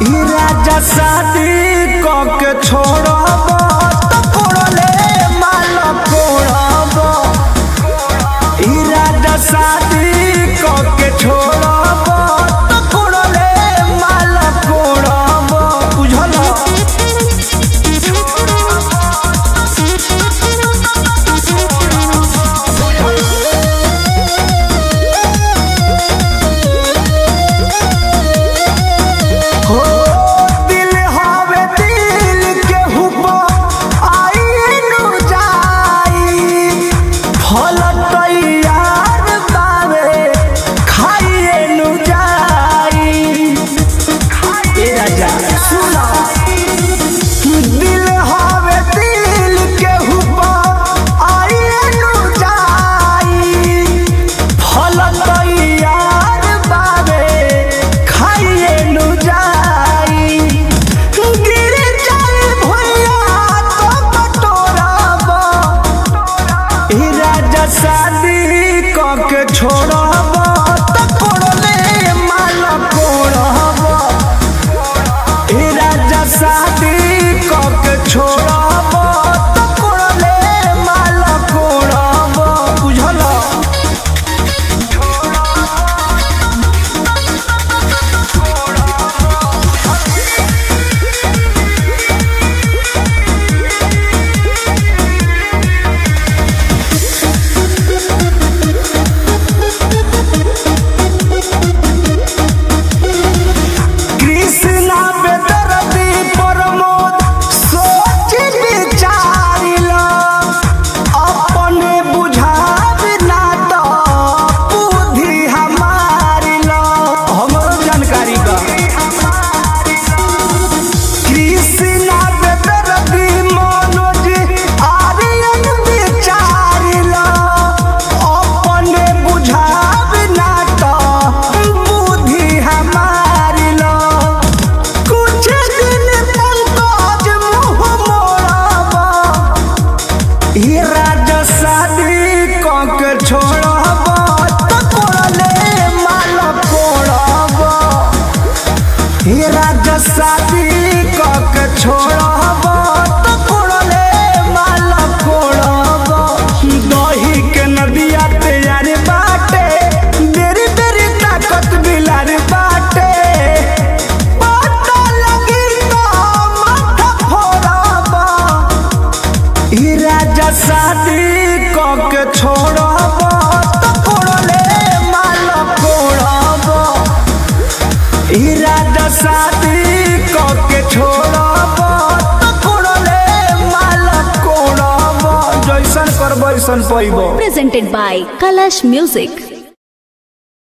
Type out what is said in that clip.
ई राजा शादी क के छोड़ब त कोड़ले माल कोड़ब ई राजा शादी क के छोड़ब त कोड़ले माल कोड़ब बुझल हो दिल हवे दिल के हुपा आई नु जाई फल तैयार बावे खाइए नु जाई ए राजा सुना दिल हवे दिल के हुपा आई नु जाई फल तैयार बावे खाइए नु जाई गिर जाए भैया तो बटोरब ई राजा शादी क के छोड़ब त कोड़ले माल कोड़ब ई राजा शादी क के छोड़ब त कोड़ले माल कोड़ब बुझल कृष्णा बेदर्दी प्रमोद सोच विचारिला अपने बुझाब ना तो बुद्धि हमारिला हमरो जानकारी बा कृष्णा बेदर्दी मनोज आर्यन विचारिला अपने बुझाब ना तो बुद्धि हमारिला कुछ दिन पंकज मुँह मोड़बा ई राजा शादी क के छोड़ब त कोड़ले माल कोड़ब ई राजा शादी क के छोड़ब त कोड़ले माल कोड़ब दही के नदिया तैयार बाटे बेरी बेरी ताकत बिलार बाटे पता लगी तो माथा फोड़ब ई राजा शादी क के छोड़ब त कोड़ले माल कोड़ब ई राजा शादी क के छोड़ब त कोड़ले माल कोड़ब जैसन करब ऐसन पैब presented by Kalash Music.